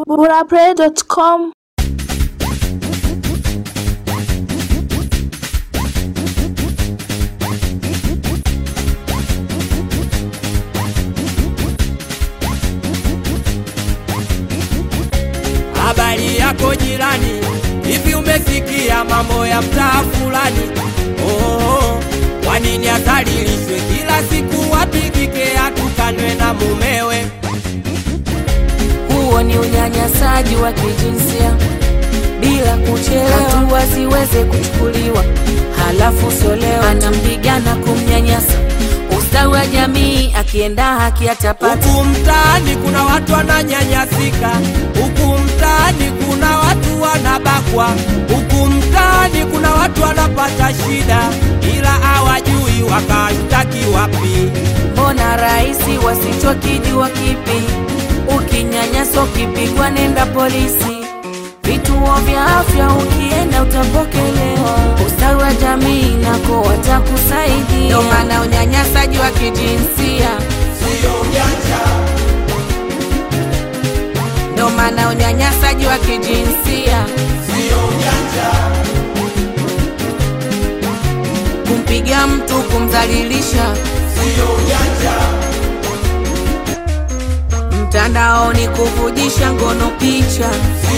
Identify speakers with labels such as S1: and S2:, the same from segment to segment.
S1: burapray.com
S2: Habari yako jirani, hivi umesikia mambo ya mtaa fulani? Oh, kwa nini adhalilishwe kila siku, wapigike atukanwe na mumewe?
S3: Huo ni unyanyasaji wa kijinsia bila kuchelewa, hatua ziweze kuchukuliwa, halafu sio leo anampiga na kumnyanyasa. Ustawi wa jamii akienda haki atapata.
S2: Huku mtaani kuna watu wananyanyasika, huku mtaani kuna watu wanabakwa, huku mtaani kuna watu wanapata shida, ila hawajui wakashtaki wapi.
S3: Mbona rahisi wasichokijua kipi? Ukinyanyaswa ukipigwa, nenda polisi. Vituo vya afya ukienda utapokelewa. Ustawi wa jamii nako watakusaidia. Ndio maana unyanyasaji wa kijinsia ndio maana unyanyasaji wa kijinsia kumpiga mtu, kumdhalilisha mtandaoni, kuvujisha ngono picha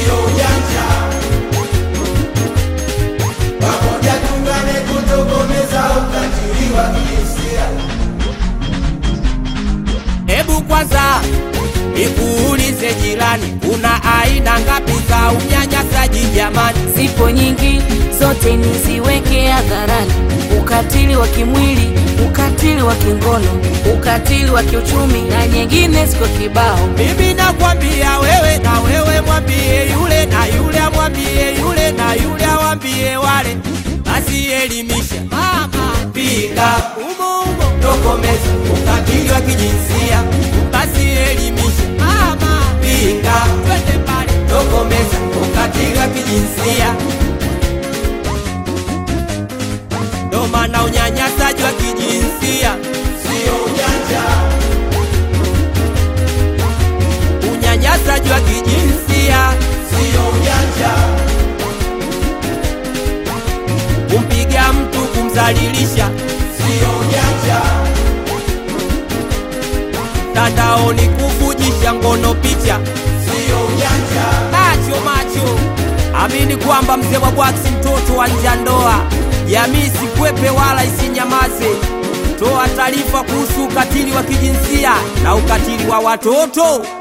S2: Hebu kwanza nikuulize jirani, kuna aina ngapi za unyanyasaji jamani?
S3: zipo nyingi, zote niziweke hadharani: ukatili wa kimwili, ukatili wa kingono, ukatili wa kiuchumi na nyingine ziko kibao.
S2: Mimi nakwambia wewe, na wewe mwambie yule, na yule amwambie yule, na yule awambie wale. Basi elimisha mama, piga umo umo, tokomeza ukatili wa kijinsia. Basi elimisha mama, piga twende pale, tokomeza ukatili wa kijinsia. Ndo maana unyanyasaji wa kijinsia sio ujanja unyanyasaji wa kijinsia sio ujanja, kumpiga mtu, kumdhalilisha sio ujanja, mtandaoni kuvujisha ngono picha sio ujanja. Macho macho, amini kwamba mzee wa bwaksi mtoto wa nja ndoa, jamii sikwepe wala isinyamaze. Toa taarifa kuhusu ukatili wa kijinsia na ukatili wa watoto.